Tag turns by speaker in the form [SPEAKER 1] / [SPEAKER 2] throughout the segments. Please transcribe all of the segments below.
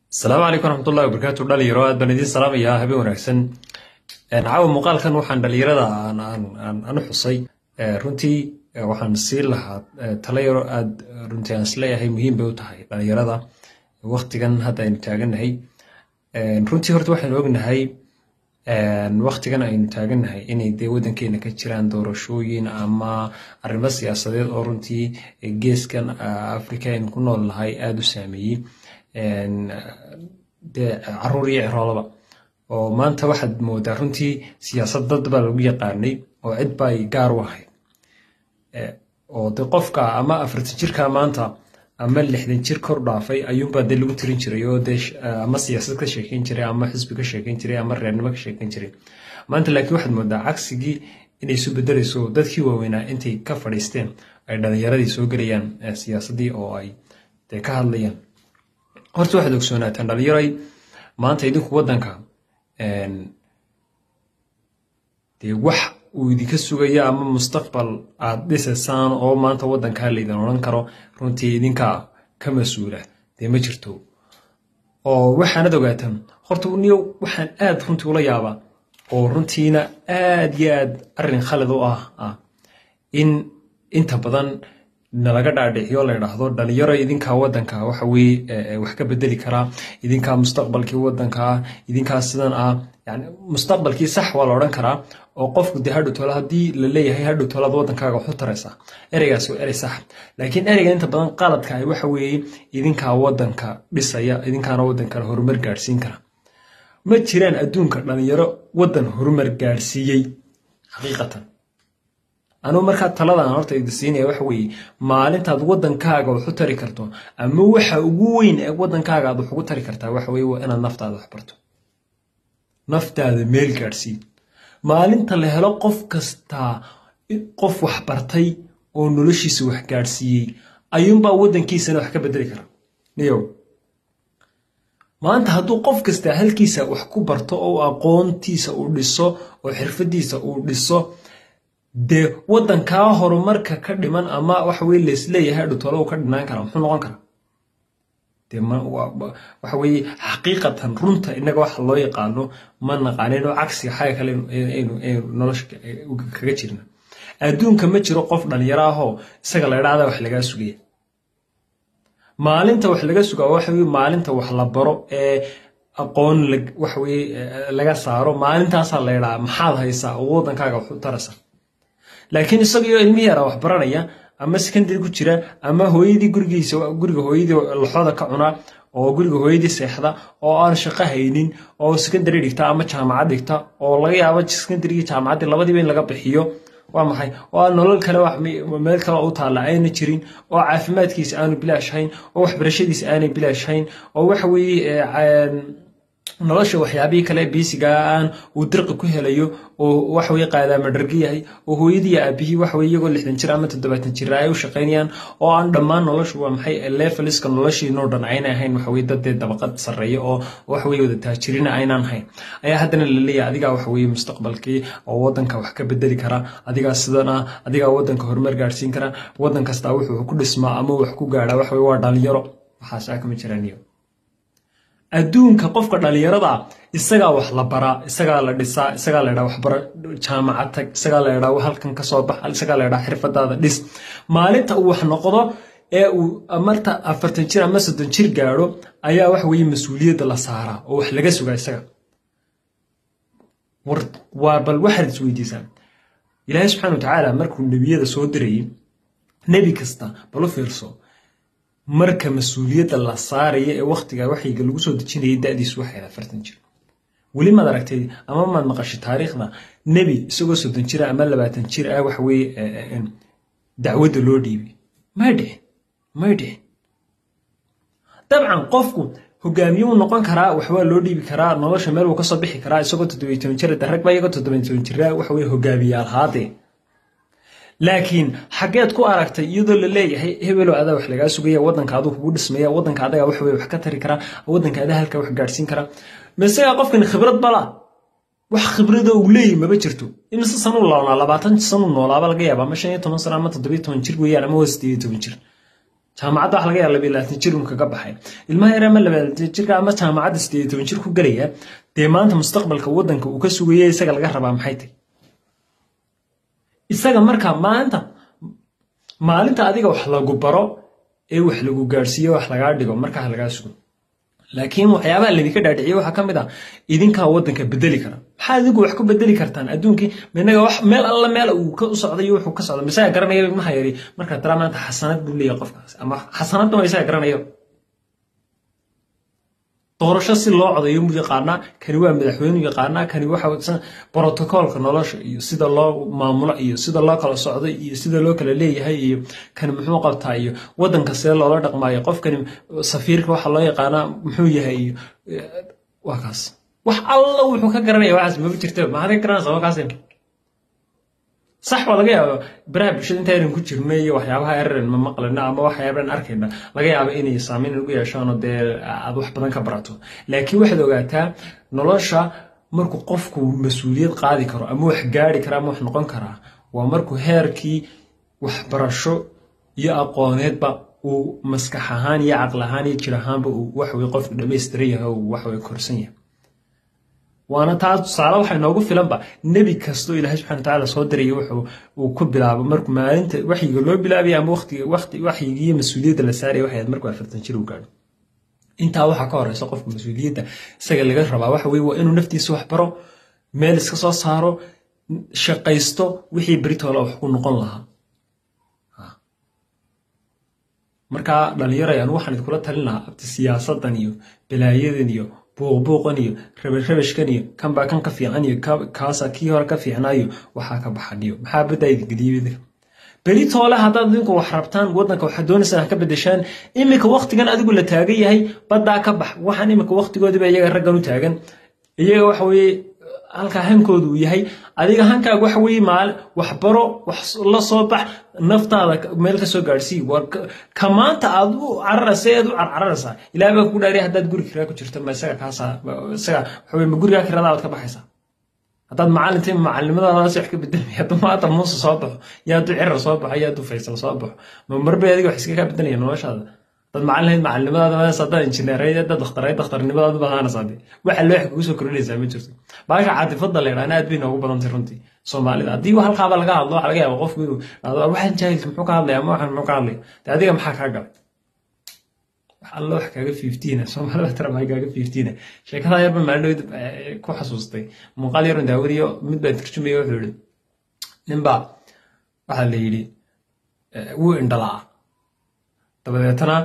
[SPEAKER 1] asalaamu calaykum waraxmatullahi wabarakaatu dhalinyaro aad baan idiin salaamayaa habeen wanaagsan caawa muuqaalkan waxaan dhalinyarada aan u xusay runtii waxaan siin lahaa talayaro aad runtii aan isleeyahay muhiim bay u tahay dhalinyarada waktigan hadda aynu taagannahay runtii horta waxaynu ognahay waktigan aynu taagannahay inay dee waddankeena ka jiraan doorashooyin ama arrimo siyaasadeed oo runtii geeskan africa aynu ku nool nahay aada u saameeyey dee caruur iyo ciroolaba oo maanta waxaad moodaa runtii siyaasad dad baa lagu yaqaanay oo cid bay gaar u ahayd oo de qofka ama afartan jirka maanta ama lixdan jir kor dhaafay ayuunbaa dee lagu tirin jiray oo dee ama siyaasad ka sheekeyn jiray ama xisbi ka sheekeyn jiray ama reernimo ka sheekeyn jiray maanta laakiin waxaad moodaa cagsigii inay isu bedelayso dadkii waaweynaa intay ka fadhiisteen ay dhalinyaradii soo gelayaan siyaasaddii oo ay dee ka hadlayaan horta waxaad ogsoonaataan dhalinyaray maanta idinku waddanka dee wax uu idinka sugaya ama mustaqbal aad dhisaysaan oo maanta waddankaa laydin odhan karo runtii idinkaa ka mas-uula dee ma jirto oo waxaanad ogaataan horta niyo waxaan aad runtii ula yaabaa oo runtiina aad iyo aad arrin khalid u ah ah in inta badan nalaga dhaadhiciyo la ydhaahdo dhalinyaro idinkaa waddanka waxa weye wax ka bedeli karaa idinkaa mustaqbalkii waddankaa idinkaa sidan ah yani mustaqbalkii sax waa la odhan karaa oo qofku dee hadhow tolo haddii la leeyahay hadhow tolaad waddankaaga waxu taraysaa ereygaasi waa erey sax laakiin ereyga inta badan qaladka ah waxa weeye idinkaa waddanka dhisaya idinkaana waddankana horumar gaadhsiin kara ma jiraan adduunka dhalinyaro waddan horumar gaadhsiiyey xaqiiqatan anugu markaa taladan horta idi siinaya waxa weeye maalintaad waddankaaga wax u tari karto ama waxa ugu weyn ee waddankaaga aad wax ugu tari kartaa waxa weye waa inaad naftaada wax barto naftaada meel gaadhsiin maalinta la helo qof kastaa qof wax bartay oo noloshiisa wax gaadhsiiyey ayuunbaa waddankiisana wax ka bedeli kara niyow maanta hadduu qof kastaa halkiisa wax ku barto oo aqoontiisa uu dhiso oo xirfadiisa uu dhiso dee waddankaa horumarka ka dhiman ama waxa weye laisleeyahay adhutolo ka dhinaan kara muxuu noqon karaa dee waxa weye xaqiiqatan runta innaga waxa loo yaqaano ma naqaanino cagsiga xaga kale aynu nolosha kaga jirna adduunka ma jiro qof dhalinyaro ahoo isaga la idhaahda wax lagaa sugaya maalinta wax laga sugaa waxa weye maalinta wax la baro ee aqoon waxa weye laga saaro maalintaasaa la idhaha maxaad haysaa oo waddankaaga wax u taraysa laakiin isagaiyo ilmi yara wax baranaya ama secondary ku jira ama hooyadii gurigiisa guriga hooyadii laxooda ka cunaa oo guriga hooyadii seexda oo aan shaqo haynin oo secondary dhigta ama jaamacad dhigta oo laga yaabo secondarygii jaamacaddii labadiiba in laga bixiyo waa maxay oo aan nolol kale meel kale u taalla ayna jirin oo caafimaadkiisa aanu bilaash hayn oo waxbarashadiisa aanay bilaash hayn oo waxa weeye nolosha waxyaabihii kale biisiga aan uu dirqi ku helayo oo waxaweye qaadaama dhargi yahay oo hooyadii aabihii waxaweye iyagoo lixdan jir ama toddobaatan jir ay u shaqaynayaan oo aan dhammaan noloshu waa maxay leveliska noloshiinoo dhan ayna ahayn waxaweye dadee dabaqad sarreeya oo waxaweye wada taajirina aynaan hayn ayaa haddana la leeyahay adigaa waxaweye mustaqbalkii oo waddanka wax ka bedeli kara adigaa sidan ah adigaa waddanka horumar gaadhsiin kara waddan kastaa wuxuu ku dhismaa ama wax ku gaadhaa waxaweye waa dhalinyaro waxaas aa kama jiraaniyo adduunka qofka dhalinyarada isagaa wax la baraa isagaa la dhisaa isagaa la ydhaa waxbaro jaamacad tag isagaa la ydhaa halkan kasoo bax isagaa la ydhaa xirfadaada dhis maalinta uu wax noqdo ee uu marta afartan jir ama soddon jir gaadho ayaa waxa weye mas-uuliyadda la saaraa oo wax laga sugaa isaga waa bal waxaad is weydiisaa ilaahay subxana wa tacaala markuu nebiyada soo dirayay nebi kasta bal u fiirso marka mas-uuliyadda la saaraya ee wakhtiga waxyiga lagu soo dejinayay da'diisu waxay afartan jir weli maad aragtay ama maad maqashay taariikhda nebi isagoo soddon jira ama labaatan jir ah waxa weye dacwadda loo dhiibay may dhicin may dhicin dabcan qofku hogaamiye uu noqon karaa waxbaa loo dhiibi karaa nolosha meel uu kasoo bixi karaa isagoo toddobiy toban jir rag ba iyagoo toddobiy toban jira waxa weye hogaamiyaal haadee laakiin xaggeed ku aragtay iyadoo la leeyahay hebelow adaa wax lagaa sugaya waddanka aduu kugu dhismaya waddanka adaga wax wey wax ka tari karaa waddanka adaa halka wax gaadhsiin karaa masegaa qofkan khibrad bala wax khibrada uu leeyahy maba jirto imise sanuu loolaa labaatan sanuu noolaaba laga yaaba ama shan iyo toban sano ama toddobiyo toban jir weeyaan ama waa sideed iyo toban jir jaamacadda waxa laga yaaba labiyo labaatan jir un kaga baxay ilmaha yar ama labaatan jirka ama jaamacadda sideed iyo toban jir ku gelaya dee maanta mustaqbalka waddanka uu ka sugaya isaga laga rabaa maxay tahy isaga markaa maanta maalinta adiga wax lagu baro ee wax lagu gaadhsiiyo wax lagaa dhigo markaa lagaa sugo laakiin waxyaabaha laydinka dhaadhiciye waxaa ka mid ah idinkaa waddanka bedeli kara maxaa adigu wax ku bedeli kartaan adduunkii minaga wax meel alla meel uu ka u socday wuxuu ka socda misaga garanaya ilmaha yari markaa tara maanta xasanad buu leeyahay qofkaas ama xasanadna waa isaga garanayo doorasho si loo codayo mu yaqaanaa kani waa madaxweynu yaqaanaa kani waxa brotocoolka nolosha iyo sida loo maamulo iyo sida loo kala socdo iyo sida loo kala leeyahay iyo kani muxuu qabtaa iyo waddanka see loola dhaqmaayo qofkani safiirka waxa loo yaqaanaa muxuu yahay iyo waa kaas wax alla wuxuu ka garanaya waxaas maba jirta maxaad ka garanaysaa waa kaas sax waa laga yaaba baraha bulshada inta eran ku jirna iyo waxyaabaha eran ma maqlina ama waxyaaban arkayna laga yaaba inay saameyn ugu yeeshaan oo dee aad wax badan ka barato laakiin waxaad ogaataa nolosha markuu qofku mas-uuliyad qaadi karo ama wax gaari kara ama wax noqon karaa waa markuu heerkii waxbarasho iyo aqooneedba uu maskax ahaan iyo caqli ahaan iyo jir ahaanba uu waxwey qofku dhamaystiran yahay uu waxwey korsan yahay waana taa tusaale waxay noogu filanba nebi kastoo ilaahay subxana watacaala soo diraya wuxuu uu ku bilaabo markuu maalinta waxyiga loo bilaabaya ama waqtiga waqti waxyiga iyo mas-uuliyadda la saaraya waxay ahayd markuu afartan jir uu gaadho intaa waxaa ka horeysa qofka mas-uuliyadda isaga laga rabaa waxa weye waa inuu naftiisa wax baro meel iska soo saaro shaqaysto wixii beritoola wax ku noqon lahaa markaa dhallinyaray anu waxaan idinkula talin lahaa abti siyaasadan iyo balaayadan iyo buuqbuuqan iyo rabashabashkan iyo kanbaa kan ka fiican iyo kaasa kii hore ka fiicnaayo waxaa ka baxaniyo maxaa baddaa idingeliya beri toole haddaad idinku wax rabtaan waddanka waxaad doonaysaan ha ka bedeshaan iminka waktigan adigu la taagan yahay baddaa ka bax waxaan iminka waktigoodiba iyaga raggan u taagan iyaga waxa weeye halkaa hankoodu uu yahay adiga hankaaga waxa weeye maal waxbaro wax la soo bax naftaada meel ka soo gaadhsii ka maanta aad u cararaysa eed u carcararaysaa ilaah baa ku dhaariya haddaad guri kiraa ku jirto ma isaga kaasaa isaga waxa weye ma gurigaa kirada aad ka baxaysaa haddaad macalintay macalimadaadaas wax ka bedelmaya hadduu maanta muuse soo baxo iyo hadduu cirar soo baxo iyo hadduu faysal soo baxo ma marbay adiga wax iskaga bedelaya noloshaada dad macalin lahayd macalimadaada haddaad injineereyd haddaad dakhtareyd dakhtarnimadaad u badaanaysaa dee waxa loo wax kugu soo kordhinaysaa ma jirto baasha caatifada la yidhaana aad bay noogu badantay runtii soomaalida haddii halkaaba laga hadlo waxa laga yaaba qofku inuu waxaan jaahilka muxuu ka hadlaya ama waxaan muxuu ka hadlaya dee adiga maxaa kaa galay wax alla wax kaaga fiftiina soomaalida tara maxay kaaga fiftiina sheekada yarba maalin ku xasuustay muuqaal yarun daawadiyo mid baa turjumaya wuxuu yihi ninbaa waxaa la yidhi wuu indhalaa dabadeetana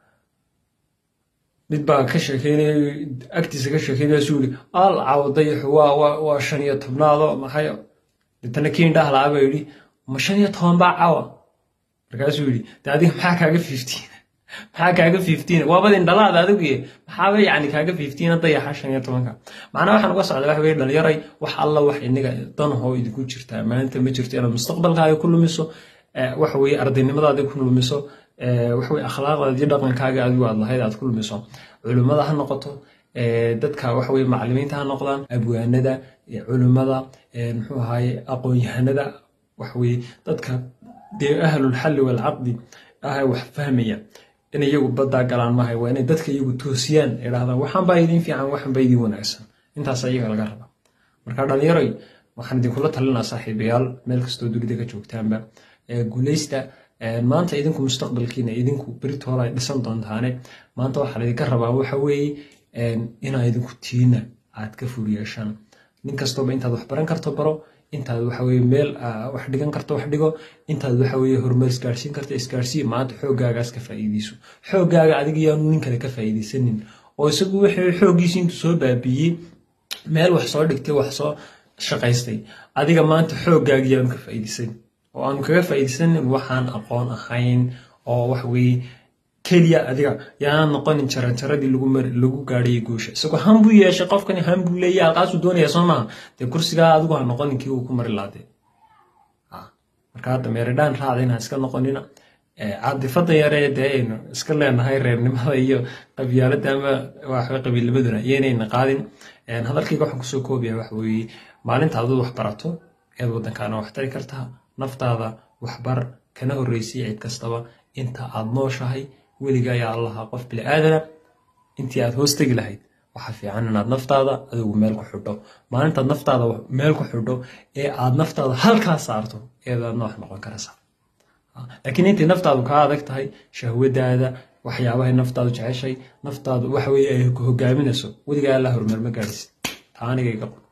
[SPEAKER 1] mid baa ka sheekeynaya agtiisa ka sheekeynaya suu yidhi al cawdayaxu waa waa waa shan iyo tobnaado maxay deetana kii indhaha lahaa baa yidhi ma shan iyo toban baa cawa markaasuu yidhi de adiga maxaa kaaga fiftiina maxaa kaaga fiftiina waabad indhalaada adigu maxaaba yacni kaaga fiftiina dayaxa shan iyo tobanka macnaa waxaan uga socda waxa weye dhalinyaray wax alla wax inaga danahoo idinku jirtaa maalinta ma jirto inaad mustaqbalkaaga ku lumiso waxa weye ardaynimadaada ku lumiso waxaweye akhlaaqdaada iyo dhaqankaaga adigu aad lahayd aad ku lumiso culimmada ha noqoto dadka waxaweye macalimiinta ha noqdaan abwaanada culimmada muxuu ahaye aqoon-yahanada waxaweye dadka dee ahlulxalli waalcaqdi ah wax fahmaya in iyagu baddaa galaan maahay waa inay dadka iyagu toosiyaan idhahdaan waxaan baa idin fiican waxaan baa idin wanaagsan intaas iyaga laga raba marka dhalinyaroy waxaan idinkula talinaa saaxiibayaal meel kastoo dunida ka joogtaanba guuleysta maanta idinku mustaqbalkiina idinku beritoola ay dhisan doontaane maanta waxaa laydinka rabaa waxa weeye inaa idinku tiina aad ka fur yeeshaan nin kastooba intaad wax baran karto baro intaad waxaweye meel wax dhigan karto wax dhigo intaad waxaweye horumar isgaarsiin karto isgaarsii maanta xooggaagaas ka faa'iideyso xooggaaga adiga yaanu nin kale ka faa'iideysanin oo isagu wixii xooggiisi intuu soo baabiiyey meel wax soo dhigtay wax soo shaqaystay adiga maanta xooggaagi yaanu ka faa'iideysanin oo aanu kaga faa'iideysanin waxaan aqoon ahayn oo waxaweye keliya adiga yaanaan noqonin jaranjaradii lagu mari lagu gaadhayay guusha isagoo han buu yeeshay qofkani han buu leeyahay halkaasuu doonaya soo maaha dee kursigaa adigu ha noqonin kii uu ku mari laadee marka hadda meeridhaan raacdayna iska noqonina caadifada yaree dee aynu iska leenahay reernimada iyo qabyaalada ama waxba qabiilnimaduna iyaynayna qaadin hadalkayga waxaan kusoo koobaya waxa weeye maalinta aduu wax barato eed waddankaana wax tari kartaa naftaada waxbar kana horreysay cid kastaba inta aad nooshahay weliga ayaa allaha qof bini aadana intii aad hoos tegi lahayd waxaa fiican inaad naftaada adigu meel ku xidho maalintaad naftaada meel ku xidho ee aad naftaada halkaa saarto eedaad noox noqon karaysaa laakiin intay naftaadu kaa adag tahay shahwadaada waxyaabahay naftaadu jeceshay naftaadu waxa weye ay hogaaminayso weligaa alla horumar ma gaadhis taa aniga iga qor